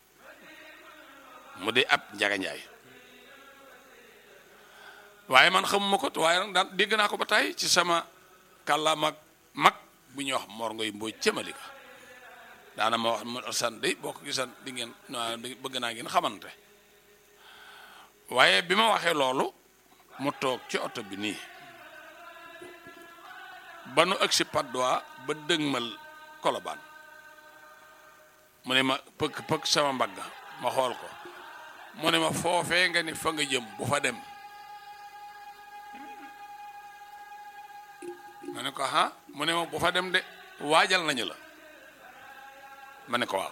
mu di ab njaganjaay waaye man xamuma ko waaye nag daan dégg naa ko ba tey ci sama kàllaam ak mag bu ñuy wax Mor Ngoy Mbooj cëmalika daana ma wax mu san day boo ko gisan di ngeen bëgg naa ngeen xamante waaye bi ma waxee loolu mu toog ci oto bi nii ba nu agsi Padois ba dëgmal Kolobaan mu ne ma pëkk pëkk sama mbagg ma xool ko mu ne ma foofee nga ni fa nga jëm bu fa dem ma ne ko ah mu ne ma bu fa dem de waajal nañu la ma ne ko waaw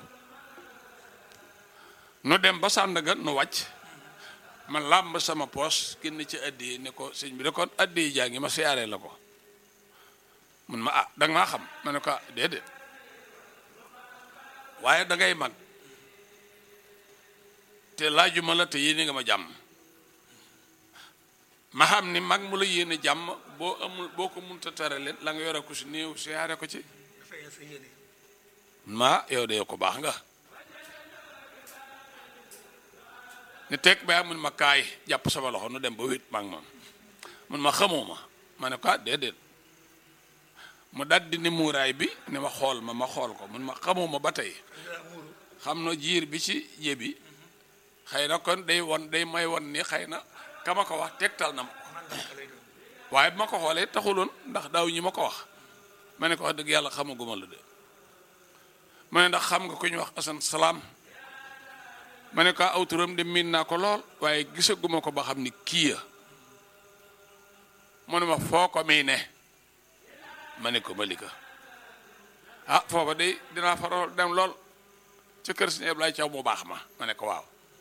nu dem ba Sandaga nu wàcc ma làmb sama poos génn ci addi ne ko sëñ bi de kon addi jaa ngi ma siyaaree la ko mun ma ah danga maa xam ma ne ko ah déedéet waaye dangay mag te laajuma la te yéene nga ma jàmm ma xam ni mag mu la yéene jàmm boo amul boo ko munta tere leen la nga yore ko si néew siyaare ko ci ma yow de ko baax nga ni teg ba mun ma kaay jàpp sama loxo nu dem ba wét maag moom mun ma xamoo ma ma ne ko ah déedéet mu daldi ni muuraay bi ni ma xool ma ma xool ko mun ma xamoo ma ba tey xam na jiir bi ci jébi xëy na kon day won day may won ni xëy na ka ma ko wax tegtal na ma ko waaye bu ma ko xoolee taxuloon ndax daaw ñi ma ko wax ma ne ko wax dëgg yàlla xamaguma la de ma ne ndax xam nga ku ñu wax asan salaam ma ne ko aw turam de miin naa ko lool waaye gisaguma ko ba xam ni kii ya mu ne ma foo ko mii ne ma ne ko malika ah foofa de dinaa faral dem lool ci kër si Ablaye Thiaw mu baax ma ma ne ko waaw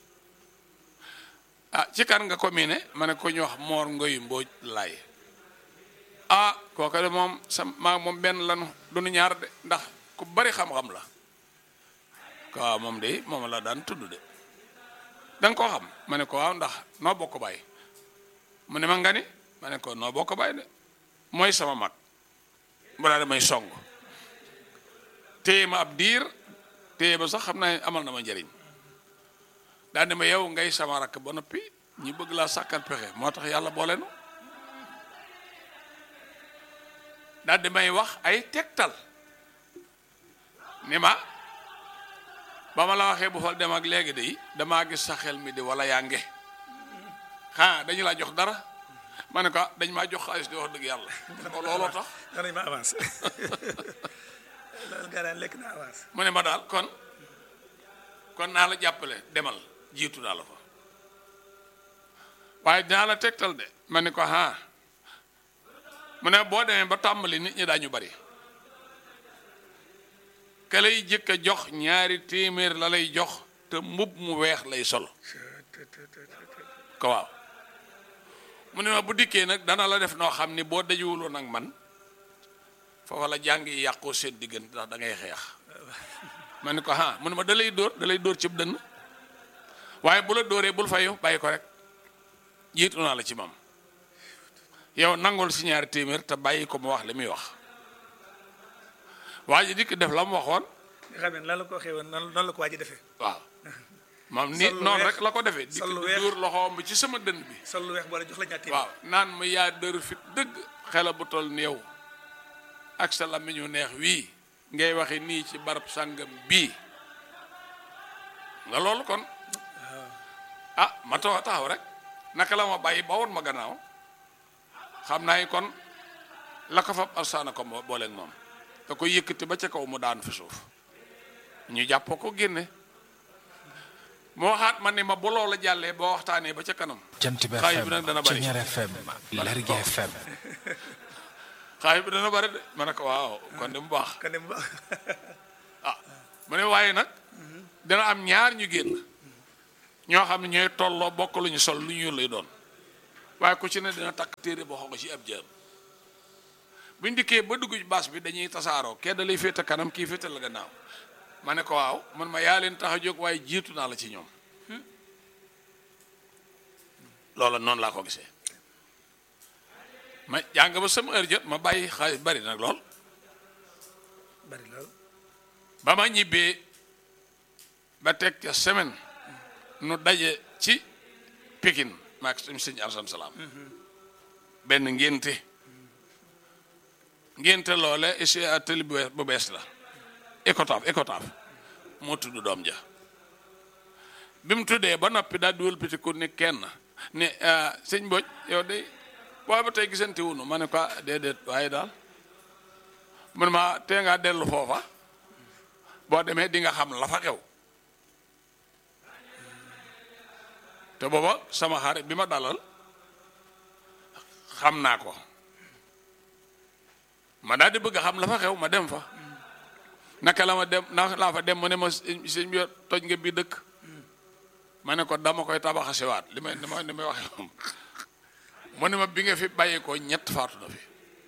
ah ci kan nga ko mii ne ma ne ko ñu wax moor ngoy mbooj laay ah kooka de moom sa maa moom benn lanu duñu ñaar de ndax ku bari xam-xam la ko waaw moom de moom la daan tudd de da nga koo xam ma ne ko waaw ndax noo bokk bàyyi mu ne ma nga ni ma ne ko noo bokk bàyyi de mooy sama mag mu daal damay song téye ma ab diir téye ba sax xam naa amal na ma njëriñ daal ne ma yow ngay sama rakk ba noppi ñi bëgg laa sàkkal pexe moo tax yàlla boole nu daal di may wax ay tegtal ni ma ba ma la waxee bu fal dem ak léegi de damaa gis sa xel mi di wala yaa nge ah dañu laa jox dara ma ne ko dañ maa jox xaalis di wax dëgg yàlla ko looloo tax danañ ma avance loolu garaan lekk na avance mu ne ma daal kon kon naa la jàppale demal jiitu daal la fa waaye dinaa la tegtal de ma ne ko ah mu ne boo demee ba tàmbali nit ñi daañu bari ka lay jëkk a jox ñaari téeméer la lay jox te mbub mu weex lay sol ko waaw mu ne ma bu dikkee nag dana la def noo xam ni boo dajuwuloon nag man foofa la jàng yi yàqoo seen diggante ndax da ngay xeex ma ne ko ah mu ne ma da lay dóor da lay dóor cib dënn waaye bu la dóoree bul fayu bàyyi ko rek jiitu naa la ci mam yow nangul si ñaari téeméer te bàyyi ko mu wax li muy wax waa ji dikk def la mu waxoon nga xam ne nan la ko waxee woon nan la ko waa ji defee waaw moom ni noonu rek la ko defee dikk sol lu di weex dóor loxoom bi ci sama dënn bi sol lu weex boole jox la ñaar téeméer waaw naan ma yaa dër fit dëgg xela bu tol ni yow ak sa làmmiñu neex wii ngay waxe nii ci barab sàngam bii nga loolu kon ah ma taw taxaw rek naka la ma bàyyi ba woon ma gannaaw xam naa ni kon la ko fab alsaana ko moo booleeg moom da ko yëkkati ba ca kaw mu daan fi suuf ñu jàpp ko génne moo waxaat ma ne ma bu loola jàllee boo waxtaanee ba ca kanam jant bi xaay bi FM nag dana bari Ceñeer FM Lergui FM xaay bi dana bari de ma ne ko waaw kon de mu baax kon de mu baax ah mu ne waaye nag dana am ñaar ñu génn ñoo xam ne ñooy tolloo bokk lu ñu sol lu ñu lay doon waaye ku ci ne dina takk téere boo xam ci ab jaam buñ dikkee ba dugg ci baas bi dañuy tasaaroo kee da lay féete kanam kii féete la gannaaw ma ne ko waaw man ma yaa leen tax a jóg waaye jiitu naa la ci ñoom loola noonu laa ko gisee ma jàng ba sama heure jot ma bàyyi xaalis bari nag lool bari lool ba ma ñibbee ba teg ca semaine nu daje ci Pikine maak suñu sëñ Arsane Salaam benn ngénte ngénte loole ici ateli bu bees la Ecotaf Ecotaf moo tudd doom ja bi mu tuddee ba noppi daal di wëlbatiku ni kenn ni sëñ Mbodj yow de booy ba tey gisante wunu ma ne ko ah déedéet waaye daal man ma tee ngaa dellu foofa boo demee di nga xam la fa xew te booba sama xarit bi ma dalal xam naa ko ma daal di bëgg a xam la fa xew ma dem fa naka la ma dem naka laa fa dem mu ne ma sëñ bi toj nga bi dëkk ma ne ko dama koy tabaxasewaat li may li may li may waxe moom mu ne ma bi nga fi bàyyi ko ñett faatu na fi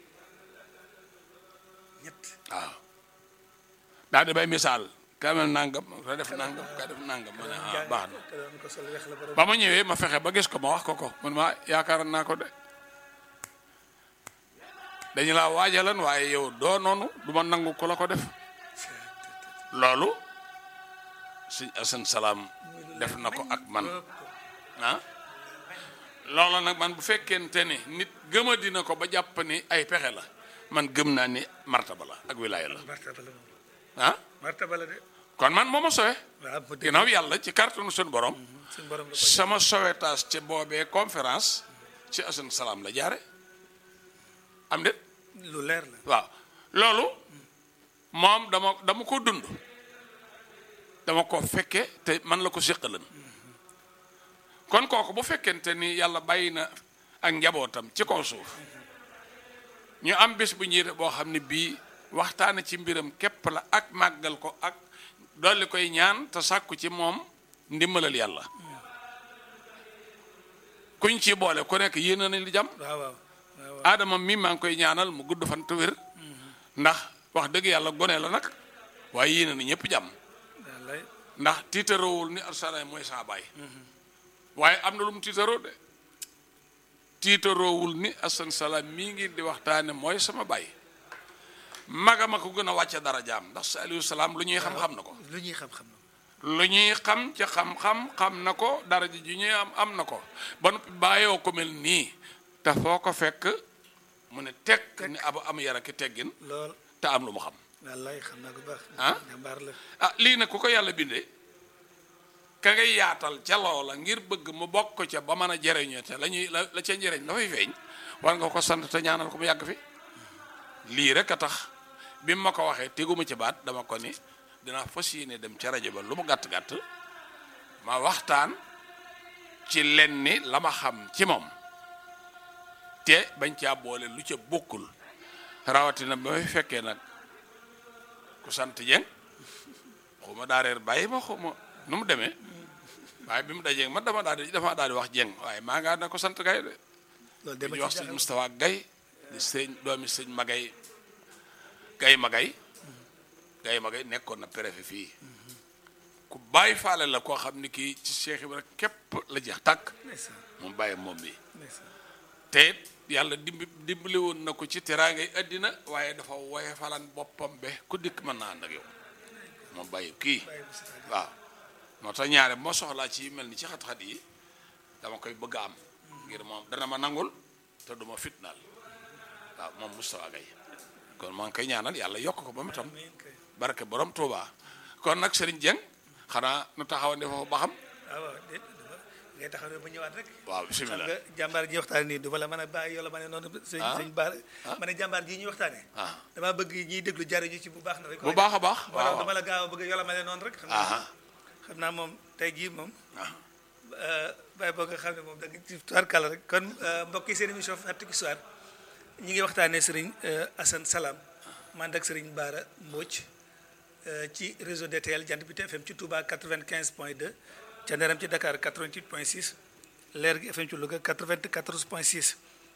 ñett waaw daal di bay misaal ka mel nangam ka def nangam ka def nangam ma ne ah baax na te doon ko sol weex la borom ba ma ñëwee ma fexe ba gis ko ma wax ko ko man ma yaakaar naa ko de dañu laa waajalan waaye yow doo noonu du ma nangu ko la ko def loolu sëñ Asan Salaam def na ko ak man ah loolu nag man bu fekkente ni nit gëma dina ko ba jàpp ni ay pexe la man gëm naa ni martaba la ak wilaaya la martaba la moom ah martaba la de kon man moo ma sowe waaw mu dégg ginnaaw yàlla ci kàttanu suñu borom suñu borom la ko sama sowetaas ci boobee conférence ci asan salaam la jaare am de lu leer la waaw loolu moom dama dama ko dund dama ko fekke te man la ko séqalan kon kooku bu fekkente ni yàlla bàyyi na ak njabootam ci kaw suuf ñu am bés bu ñuy def boo xam ne bii waxtaane ci mbiram képp la ak màggal ko ak dolli koy ñaan te sàkku ci moom ndimbalal yàlla kuñ ci boole ku nekk yéene nañ li jàmm waaw waaw waaw aadama mi maa ngi koy ñaanal mu gudd fan te wér ndax wax dëgg yàlla gone la nag waaye yéene na ñëpp jàmm wallaay ndax tiitaroowul ni arsalaay mooy saa baay waaye am na lu mu tiitaroo de tiitaroowul ni asan salaam mii ngi di waxtaane mooy sama baay magama ko gën a wàcce dara jaam ndax saalihu salaam lu ñuy xam-xam na ko lu ñuy xam-xam na lu ñuy xam ci xam-xam xam na ko dara ji ju ñuy am am na ko ba noppi bàyyoo ko mel nii te foo ko fekk mu ne tekk ni aba am yara ki teggin lool te am lu mu xam wallaay xam naa ko baax ah jàmbaar la ah lii nag ku ko yàlla bindee ka ngay yaatal ca loola ngir bëgg mu bokk ca ba mën a jëriñoo ca la ñuy la la ca njëriñ la fay feeñ war nga ko sant te ñaanal ko mu yàgg fi lii rek a tax bi ma ko waxee teguma ci baat dama ko ni dinaa fas yéene dem ca rajo ba lu mu gàtt gàtt ma waxtaan ci len ni la ma xam ci moom te bañ caa boole lu ca bokkul rawatina ba may fekkee nag ku sant Jeng xuma daa reer bàyyi ma xuma nu mu demee waaye bi mu dajee man dama daal di dama daal di wax Jeng waaye maa ngaa na ko sant gay de loolu di dama ñu ci wax sëñ jaaxal Moustapha Gay di sëñ doomi sëñ Magay Gay Magay Gay Magay nekkoon na préfet fii ku bàyyi faale la koo xam ni kii ci Cheikh Ibra képp la jeex tàkk ndeysaan moom bàyyi moom bi ndeysaan te it yàlla dimbi dimbali woon na ko ci teraangay àddina waaye dafa woye falan boppam be ku dikk mën naa ànd ak yow moom bàyyi kii waaw moo tax ñaare moo soxlaa ci yu mel ni ci xat-xat yi dama koy bëgg a am ngir moom dana ma nangul te duma fitnaal waaw moom Moustapha Gaye kon maa ngi koy ñaanal yàlla yokk ko ba mu tam barke borom Touba kon nag Serigne Dieng xanaa nu taxawande foofu ba xam waaw waaw déet dama ngay taxaw ne ba ñëwaat rek waaw xam bisimilah nga jàmbaar ji waxtaane nii du ma la mën a bàyyi yow la ma ne noonu sëñ Ah. sëñ baar Ah. ma ne jàmbaar ji ñuy waxtaane ah damaa bëgg ñiy déglu jariñu ci bu baax na rek bu baax a baax moo tax waaw dama la gaaw a bëgg yow la ma ne noonu rek xam ah naa xam naa moom tey jii moom ah bàyyi boo nga xam ne moom da nga ci tubaarkàlla rek kon mbokk yi seen émission Fàttaliku Histoire ñi ngi waxtaanee sëriñ Assane Salam man ak sëriñ Baara Mbodj euh, ci réseau DTL Jant bi FM ci Touba 95 point 2 ca Nderam ci Dakar 88 point 6 Leer gi FM ci Louga 94 point 6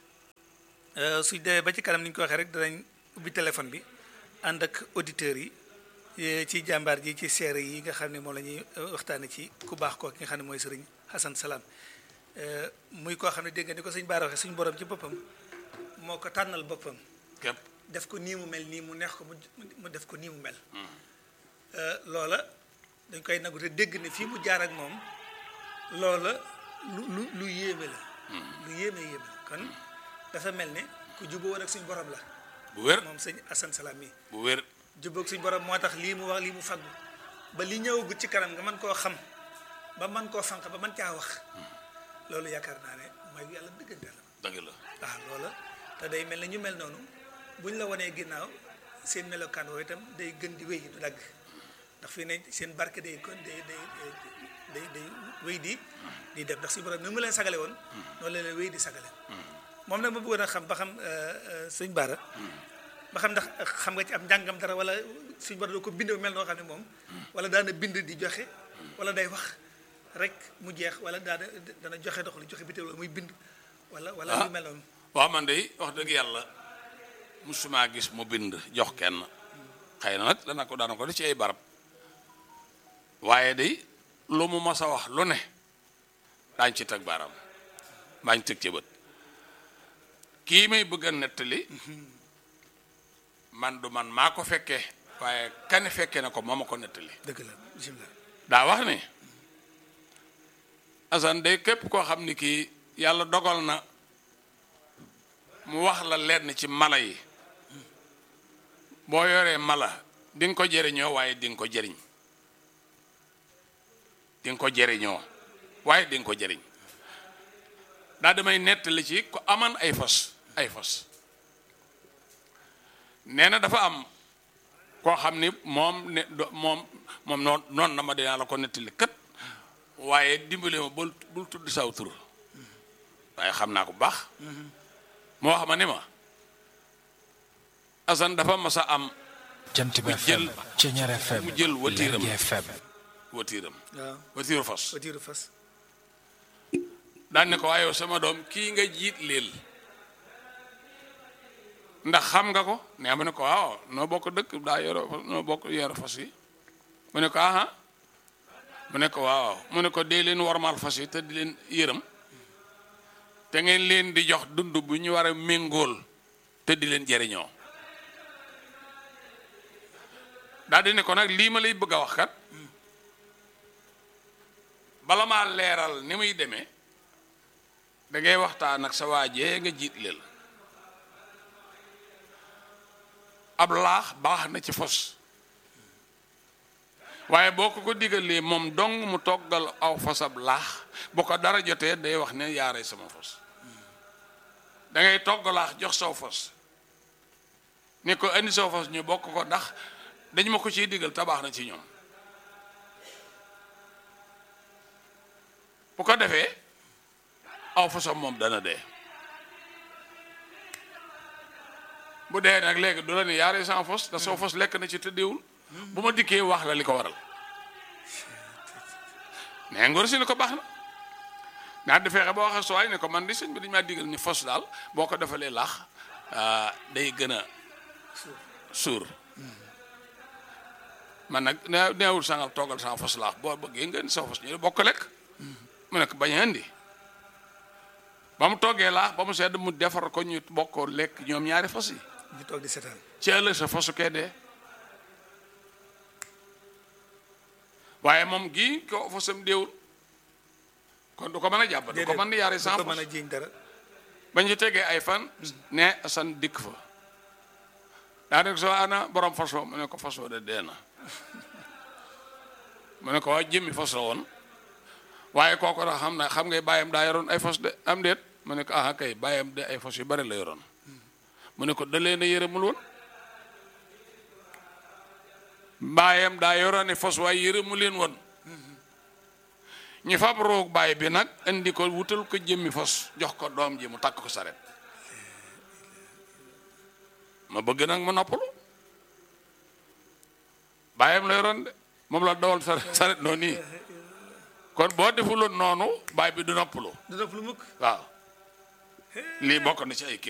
euh, suñ demee ba ci kanam ni ñu ko waxee rek danañ ubbi téléphone bi ànd ak auditeurs yi eh, ci jàmbaar ji ci seere yi nga xam ne moom la ñuy waxtaane ci ku baax koo ki nga xam ne mooy sëriñ Assane Salam Euh, muy koo xam ne dégg nga ni ko sëñ Baara waxee suñu borom ci boppam moo ko tànnal boppam képp def ko nii mu mel nii mu neex ko mu mu def ko nii mu mel Euh, loola dañ koy nagu te dégg ne fii mu jaar ak moom loola lu lu lu yéeme la lu yéeme yéeme la kon dafa mel ne ku juboo woon ak suñu borom la bu wér moom sëñ Assane Salam mi bu wér jubboog suñu borom moo tax lii mu wax lii mu faggu ba li ñëwagut ci kanam nga mën koo xam ba mën koo fanq ba mën caa wax loolu yaakaar naa ne mooy yàlla dëggante la dëgg la waaw loola te day mel ne ñu mel noonu buñ la wanee ginnaaw seen melokaan woowu itam day gën di wéy du dagg ndax fii ne seen barke day kon day day day day wéy di di dem ndax suñu borom ni mu leen sagale woon noonu la leen wéy di sagale moom nag ma bëggoon a xam ba xam sëñ Baara ba xam ndax xam nga ci am njàngam dara wala suñu borom doo ko bind mel noo xam ne moom wala daana bind di joxe wala day wax rek mu jeex wala daana dana joxe dox li joxe bitéel wala muy bind wala wala Ah. lu mel noonu waaw man de wax dëgg yàlla musuma gis mu bind jox kenn xëy na nag dana ko dana ko def ci ay barab waaye de lu mu mas a wax lu ne daañ ci teg baaraam daañ teg ci bët kii may bëgg a nettali man du man maa ko fekkee waaye kane fekkee na ko moo ma ko nettali dëgg la bisimilah daa wax ni Assane de képp koo xam ni kii yàlla dogal na mu wax la lenn ci mala yi boo yoree mala di nga ko jëriñoo waaye di nga ko jëriñ di nga ko jëriñoo waaye di nga ko jëriñ daa damay nettali ci ko aman ay fas ay fas nee na dafa am koo xam ni moom ne moom moom noon noonu na ma dinaa la ko nettali kat waaye dimbale ma bul bul tudd saw tur waaye xam naa ko bu baax moo xam ni ma Assane dafa mas a am jant bi FM Ceñeer FM mu jël watiiram Lergui FM watiiram waaw watiiru fas watiiru fas daan ne ko waaye yow sama doom kii nga jiit leel ndax xam nga ko nee ma ne ko waaw noo bokk dëkk daa yoro noo bokk yoro fas yi mu ne ko aha mu ne ko waaw mu ne ko dee leen warmaal fas yi te di leen yërëm te ngeen leen di jox dund bu ñu war a méngool te di leen jëriñoo daal di ne ko nag lii ma lay bëgg a wax kat bala maa leeral ni muy demee da ngay waxtaan ak sa waajee nga jiit leel ab laax baax na ci fos waaye boo ko ko digalee moom dong mu toggal aw fos ab laax bu ko dara jotee day wax ne yaaree sama fos da ngay togg laax jox saw fos ne ko indi saw fos ñu bokk ko ndax dañ ma ko ciy digal te baax na ci ñoom bu ko defee aw fosam moom dana dee bu dee nag léegi du la ne yaaree sans fos da soo fos lekk na ci tëddeewul bu ma dikkee wax la li ko waral mais ngor si ne ko baax na naa di fexe ba waxee suwaay ne ko man di sëñ bi dañu maa digal ni fos daal boo ko defalee laax day gën a suur man nag nee neewul sangal toggal sans fos laax boo bëggee ngeen sa fos ñu bokk lekk mu nekk bañ a indi ba mu toggee laax ba mu sedd mu defar ko ñu bokkoo lekk ñoom ñaari fas yi ñu toog di seetaan ci ëllëg sa fasu kee dee waaye moom gii ko fasam déewul kon du ko mën a jàpp du ko mën a yaare sans du ko fas mën a jiiñ dara bañ ci tegee ay fan ne san dikk fa daa nekk soo ana borom fas wa mu ne ko fas wa de dee na mu ne ko waa jëmmi fas la woon waaye kooku da xam na xam ngay bàyyam daa yoroon ay fas de am déet mu ne ko ah kay bàyyam de ay fas yu bari la yoroon mu ne ko da leen a yërëmul woon bàyyam daa yoroon ay fas waaye yërëmu leen woon ñu fab roog baay bi nag indi ko wutal ko jëmmi fas jox ko doom ji mu takk ko saret ma bëgg nag mu noppalu bàyyam la yoroon de moom la dawal saret saret noonu nii kon boo defuloon noonu baay bi du noppalu du def lu mukk waaw lii bokk na ci ay kéem